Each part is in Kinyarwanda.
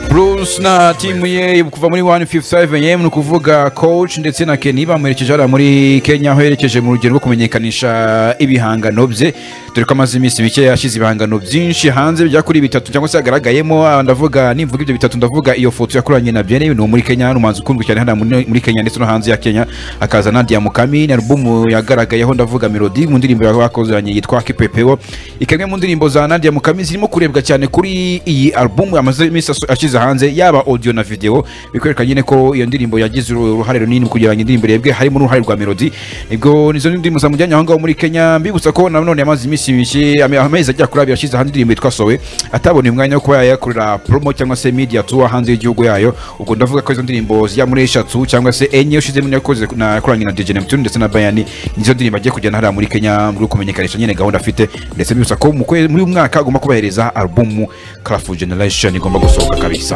bruce na timu ye kuva muri 157m ni ukuvuga coach ndetse na kenny bamuherekeje hariya muri kenya aho yerekeje mu rugendo rwo kumenyekanisha ibihangano bye dore ko amaze iminsi mike yashyize ibihangano byinshi hanze bya kuri bitatu cyangwa se yagaragayemo ah, ndavuga nimvuga ibyo bitatu ndavuga iyo foto yakoranye na byene ni muri kenya ni umuhanzi ukundwa cyane hano muri muri kenya ndetse no hanze ya kenya akaza na diamukami na alubumu yagaragayeho ndavuga melody mu ndirimbo yakozanye yitwa kipepeo ikaba imwe mu ndirimbo za nadia mukami zirimo kurebwa cyane kuri iyi alubumu amaze iminsi aso- ashyize hanze yaba audio na video bikwereka nyine ko iyo ndirimbo yagize uru- uruhare runini mu kugira ngo indirimbo irebwe harimo n'uruhare rwa melody nibwo nizo ndirimbo zamujyanye aho ngaho muri kenya mbibutsa ko nanone yamaze iminsi mike ame- amezi agera kuri abiri yashyize hanze indirimbo yitwa sowe ataboneye umwanya wo kuba yayakorera promo cyangwa se media tour hanze y'igihugu yayo ubwo ndavuga ko izo ndirimbo zijya muri eshatu cyangwa se enye ushizemo niyo yakoze na yakoranye na DJ Neptune ndetse na Bayani nizo ndirimbo agiye kujyana hariya muri Kenya muri kumenyekanisha nyine gahunda afite ndetse mbibutsa ko mu kwe- muri uyu mwaka agomba kubahereza album Craft Generation igomba gusohoka kabisa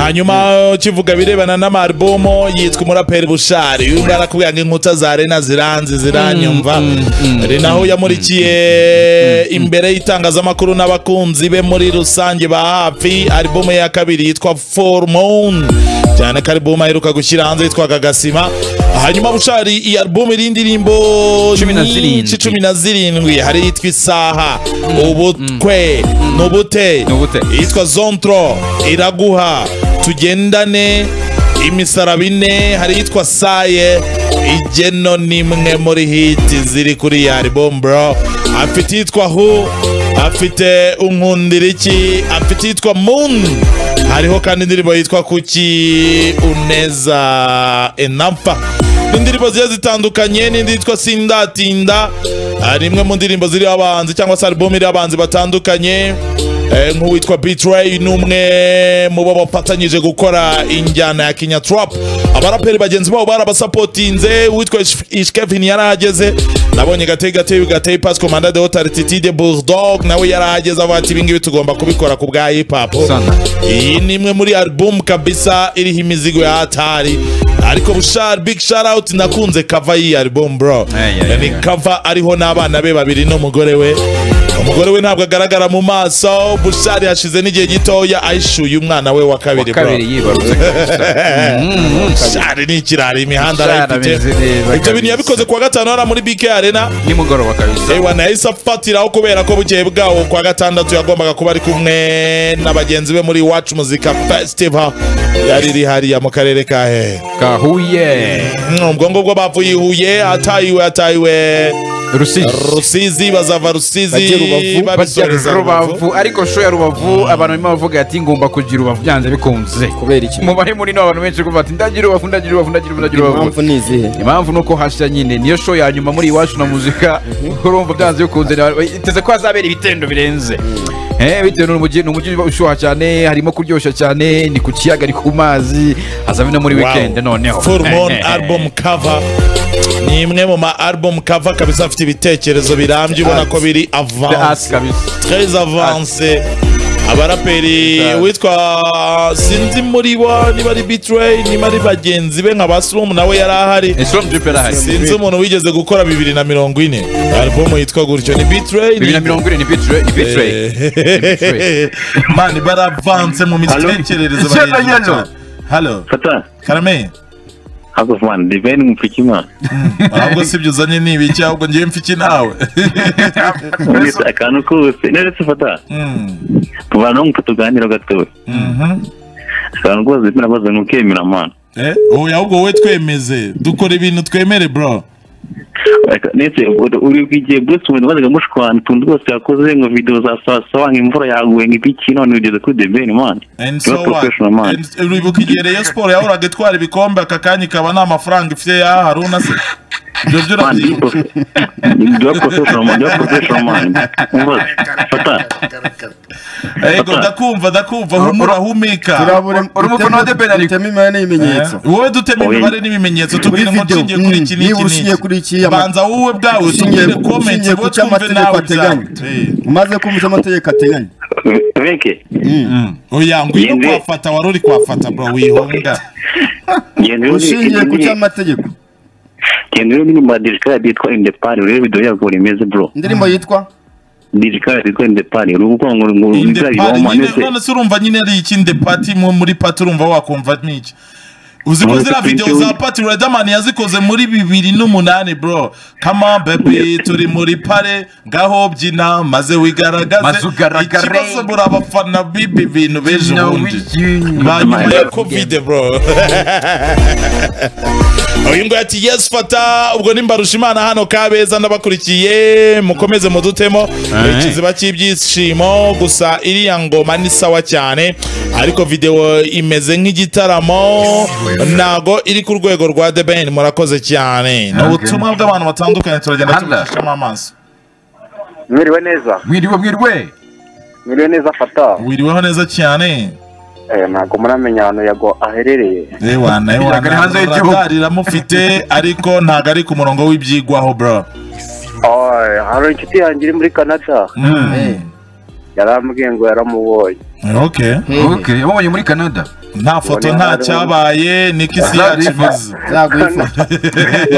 hanyuma ukivuga birebana n'amarubomo yitwa umuraperi bushari uyu nguyu arakubwira ngo inkuta za rena ziranze ziranyumva rena aho yamurikiye imbere y'itangazamakuru n'abakunzi be muri rusange ba hafi arubomo ye ya kabiri yitwa forumoni cyane ko arubomo aheruka gushyira hanze yitwaga gasima hanyuma bushari iyi arubomo iriho indirimbo Cumi na nyinshi, zirindwi. cumi na zirindwi hari iyitwa isaha ubutwe n'ubute Nubute. iyitwa zontro iraguha tugendane imisaraba ine hari iyitwa saye igeno nimwe muri hiti ziri kuri iyi album bro afite iyitwa hu afite unkundiriki afite iyitwa moon hariho kandi indirimbo yitwa kuki uneza enampa n'indirimbo zigiye zitandukanye n'indi yitwa sindatinda Ah, ni imwe mu ndirimbo ziriho abahanzi cyangwa se album iriho abahanzi batandukanye Eh, nk'uwitwa Bitray ni umwe mu bo bafatanyije gukora injyana ya Kenya Trap abaraperi bagenzi babo barabasapotinze uwitwa Ish- Ishkevin yarahageze nabonye gateye gateye gateye pass commanda de haute altitude bulldog nawe yarahageze avuga ati ibingibi tugomba kubikora ku bwa hip hop Sana. iyi ni imwe muri album kabisa iriho imizigo ya hatari ariko bushar big shout out nakunze cover y'iyi album bro Ay, ay, ay, ni ay. cover ariho n'abana be babiri n'umugore we umugore we ntabwo agaragara mu maso bushari hashize n'igihe gitoya ayishuye umwana we wa kabiri bro kabiri yibarutse kabisa. Mm, kabiri. bushari ni ikirara imihanda Bushari arayifite ameze neza ibyo bintu kabisa. yabikoze kuwa gatanu hariya muri bk arena nimugoroba kabisa ewa nahise afatiraho kubera ko bukeye bwawo kwa gatandatu yagombaga kuba ari kumwe na bagenzi be muri iwacu muzika festival yari iri hariya mu karere ka hehe kahuye Mm, ubwo ngubwo bavuye i huye atayiwe atayiwe rusizi rusizi bazava rusizi Bajye Rubavu, bajya babisoreza rubavu rubavu ariko show ya rubavu abantu barimo bavuga ati ngomba kugira rubavu byanze bikunze kubera iki mubare munini w'abantu benshi kuvuga ati ndagira rubavu ndagira rubavu ndagira rubavu ndagira rubavu impamvu ni izihe impamvu ni uko hashya nyine niyo show ya nyuma muri iwacu na muzika urumva byanze bikunze na- iteze ko hazabera ibitendo birenze Eh, bitewe n'umujyi ni umujyi ushuha cyane harimo kuryoshya cyane ni ku kiyaga ni ku mazi hazabe no muri weekend noneho Formon Eh, eh, eh. album cover ni imwe mu ma album cover kabisa afite ibitekerezo birambye ubona ko biri The Arts avance kabisa très avance abaraperi Art. witwa sinzi muri bo niba ari bitray niba ari bagenzi be nka basrum nawe yari ahari Islam Jupe arahari sinzi umuntu wigeze gukora bibiri na mirongo ine album yitwa gutyo ni bitray bibiri na mirongo ine ni bitray ni bitray mani baravanse mu mitekerereze Hello? barindwi Hello, hello. cyane. halo Fata, karame hako fumana, divine mpikima. ahubwo si ibyo uzanye ni ibiki ahubwo ngewe mfiki nawe Ungese akantu kose. Neretse fata. Mm, Tubana no mfata tuganira gatowe. mhm. Akantu kose bina bazo nukemera man. Eh, oya ahubwo we twemeze dukora ibintu twemere bro Nese uri kwije Bruce Wayne wazaga mushwana tundu rwose yakoze ngo video za sawa sawa nk'imvura yaguye nk'ibiki none ugeze kuri divine man. And You're so a what? professional man. And- uribuka igihe Rayon Sport yahoraga itwara ibikombe aka kanya ikaba nta mafaranga ifite ya haruna se ibyo byo Man, urabyibuka you're a professional man. You're a professional man. Umva. Fata. ego ndakumva ndakumva humura humika turabura urumva dutema- na de Benariko. dutema imibare n'ibimenyetso wowe dutema Oya. imibare n'ibimenyetso muri tubwire ngo video nshingiye kuri mm, iki niba n'iki ushingiye n'iki kuri iki ama- banza wowe ubwawe ushingiye tubwire komenti ushingiye bo ku cyo twumve amategeko nawe ateganya ibyawe umaze kumva icyo amategeko ateganya Beke. oya ngwino Yende. kuhafata wari uri kuhafata bro wihonga Genda ushingiye ku cyo amategeko Genda uri muri madirika yitwa Independent. Urebe video yaguye imeze bro. indirimbo yitwa dj kare yitwa indepani ni ukuvuga ngo ngo indepati bizabibamo nyine ndetse none se urumva nyine ari iki indepati mo muri pati urumva wakumva ni iki uzi ko Uretse ziriya Prince videwo za Willy. pati riderman yazikoze muri bibiri n'umunani bro kama bebi Yes. turi muri pare ngaho byina maze wigaragaze Maze ugaragare. ikibazo muri abafana b'ibi bintu b'ejo bundi banyuma ya covid bro uyu nguyu ati yes fata ubwo nimba rushimana hano kabeza ndabakurikiye mukomeze mudutemo ikiziba cy'ibyishimo gusa iriya ngoma ni sawa cyane ariko videwo imeze nk'igitaramo ntago iri ku rwego rwa the ben murakoze cyane ni ubutumwa bw'abantu batandukanye turagenda tubicishamo amaso mwiriwe neza mwiriwe mwiriwe mwiriwe neza fata wiriweho neza cyane Eh, ntabwo muramenya ahantu yago aherereye ewa nawe Biraga ari hanze y'igihugu. riraramufite ariko ntabwo ari ku murongo w'ibyigwaho bro Oy, hari inshuti yanjye iri muri canada Mm. yarambwiye ngo yaramubonye okay okay wabonye muri canada nta foto nta cyabaye niko isi yacu imeze Yabaye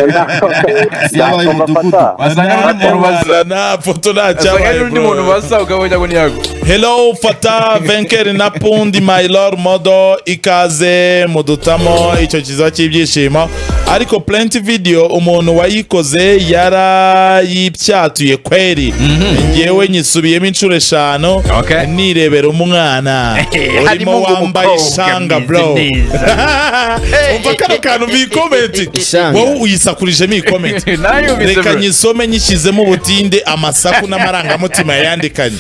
Nakumva imidugudu. fata wasanga n'undi muntu baza nta foto nta wasanga cyabaye n'undi muntu bro. baza ukabonye ngo ni yago hello fata venkeri na pundi my lord modo ikaze mudutamo icyo kiza cy'ibyishimo ariko plenty video umuntu wayikoze yarayibyatuye kweri njyewe nyisubiyemo inshuro eshanu Okay. nirebera umwana urimo harimo ngo wambaye umukobwa ishanga mwiza bro neza. umva kano kantu bikomenti Ishanga. wowe uyisakurije ikomenti nayo bize reka bro. nyisome nyishyizemo ubutinde amasaku n'amarangamutima yayandikanye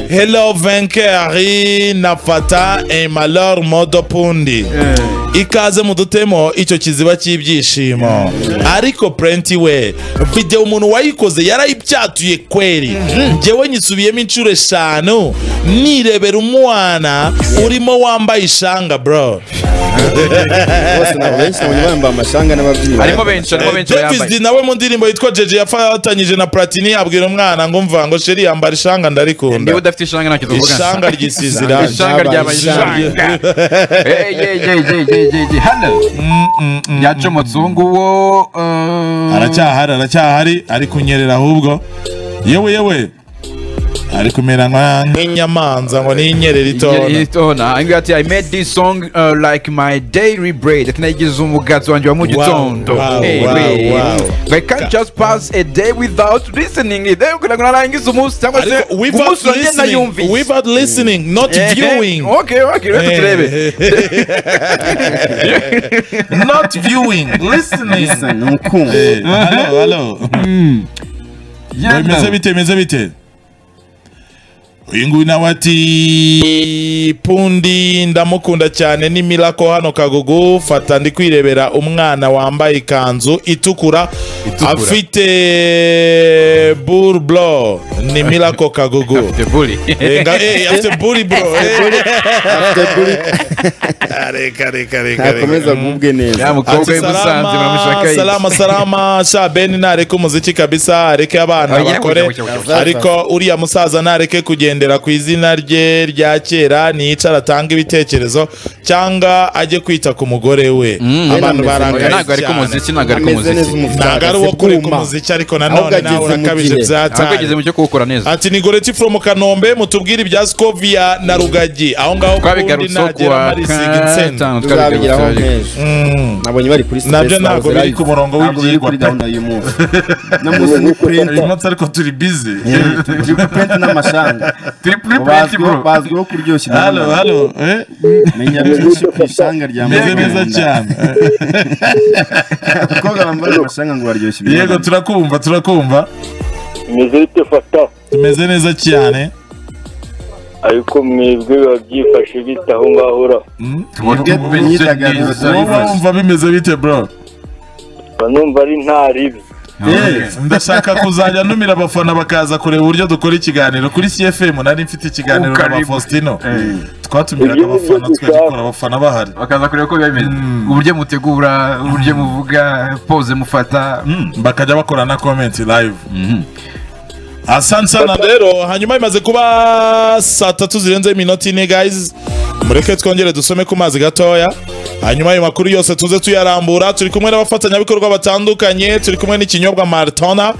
hello venkeri na fata emalor modo pundi ikaze mu dutemo icyo kiziba cy'ibyishimo ariko purenti we videwo umuntu wayikoze yarayibyatuye kweri njyewe nyisubiyemo inshuro eshanu nirebera umwana urimo wambaye ishanga bro bose ntabwo benshi nabonye bambaye amashanga n'ababyinnyi harimo benshi harimo benshi bayambaye davis nawe mu ndirimbo yitwa jeje yafatanyije na platini abwira umwana ngo mva ngo sheri yambara ishanga niba ndarikunda udafite ishanga ntacyo tuvuga ishanga ryisize irangi ishanga ryabaye Ishanga. ishanga Hey, yeah, yeah, yeah, yeah, yeah, yeah. Hello. yacomotse uwo nguwo eh, aracyahari aracyahari ari kunyerera ahubwo yewe yewe ari kumera nka- nk'inyamanza ngo n'inyerera itona itona angira ati i made this song uh, like my daily bread ati nayigize umugazi wanjye wa mu gitondo wow, Hey, wow, wait. wow. i can't just pass a day without listening it Eh, kugira ngo narangize umunsi cyangwa se ariko without umunsi wanjye listening nayumvise without listening not Eh, eh, viewing okay okay reka turebe not viewing listening ni ukumva Eh, hello hello Yeah, bimeze no. bite bimeze bite uyu nguyu nawe ati pundi ndamukunda cyane ni mirako hano kagugu fata ndi kwirebera umwana wambaye ikanzu itukura afite buruburo ni mirako kagugu The bully. Eh, nga- eh, afite buri bro ntakomeza gubwe neza ya mukobwa Ati w'imusanze salama muramushaka salama salama sha beni ntareke umuziki kabisa areke abana Ah, yeah, bakore bucya, bucya, bucya. ariko uriya musaza ntareke kugendera ku izina rye rya kera niyicara atange ibitekerezo cyangwa ajye kwita ku mugore we abantu Oya, barangaye ntabwo ari ku cyane muziki ntabwo ari ku ameze neza muziki umufite ntabwo ari uwo kuri ku akasepuma. muziki ariko Ahubwo nanone nawe ageze mu urakabije gihe. ntabwo byatanye yageze mu cyo kuwukora neza ati ni goreti from kanombe mutubwire ibya skovia na rugagi aho ngaho kundi twabigarutseho ku nagera wa marisiga insenda gatanu tuzabigiraho twabigarutseho nk'ejo nabonye bari kuri stress, nabyo ntabwo nabuze biri live. ku murongo ntabwo biri w'ibyigwa kuri pe gahunda y'uyu munsi n'umunsi ni uyu purenta munsi ariko turi bize turi kupenta n'amashanga turi kuri purenti bazwiho bro bazwiho kuryoshya halo inama. halo eh menya byinshi ku ishanga rya meze Mugabo neza Nkunda. cyane abakobwa bambara amashanga ngo baryoshye yego turakumva turakumva imeze bite fata tumeze neza cyane ariko mwebwe biba byifashe bite aho ngaho ura imyidagaduro wowe wumva bimeze bite bro banumva ari nta ribi ndashaka kuzajya numira abafana bakaza kureba uburyo dukora ikiganiro kuri cfm nari mfite ikiganiro na ba faustino twatumiraga Ibyo ni byo abafana tukagikora abafana bahari bakaza kureba uko biba bimeze uburyo mutegura uburyo muvuga pose mufata Mm, bakajya bakora na comment live asante sana rero hanyuma imaze kuba saa tatu zirenzeho iminota ine guys mureke twongere dusome ku mazi gatoya hanyuma ayo makuru yose tuze tuyarambura turi kumwe n'abafatanyabikorwa batandukanye turi kumwe n'ikinyobwa maratona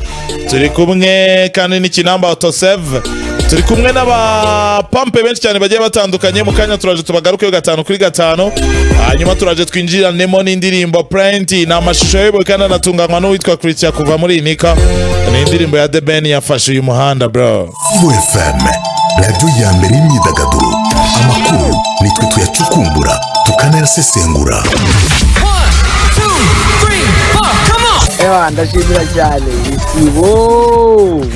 turi kumwe kandi n'ikinamba autoseve turi kumwe n'abapampe benshi cyane bagiye batandukanye mu kanya turaje tubagarukeho gatanu kuri gatanu hanyuma turaje twinjiranemo n'indirimbo purenti ni amashusho y'ubu kandi anatunganywa n'uwitwa christian kuva muri inika ni indirimbo ya the ben yafashe uyu muhanda bro kivu fm radiyo ya mbere y'imyidagaduro amakuru nitwe tuyacukumbura tukanayasesengura Ewa, ndashimira cyane isibo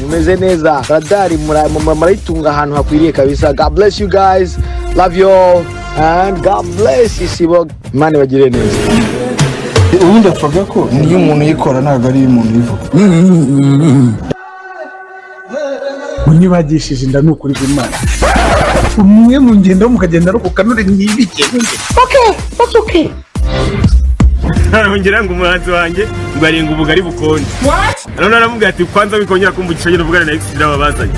mumeze neza radari mura- mu- murayitunga ahantu hakwiriye kabisa god bless you guys love you all and god bless isibo imana ibagirire neza ubundi apfaga ko niyo umuntu yikora ntabwo ari iy'umuntu yivuga unyibagishije inda ni ukuri bw'imana umwe mu ngendo mukagenda aruhuka nure ntibike ngira ngo umuhanzi wanjye ngo arenga ubugari bukonje none aramubwira ati kwanza wikongera kumva igishanye uvugana na egisitira wabazanye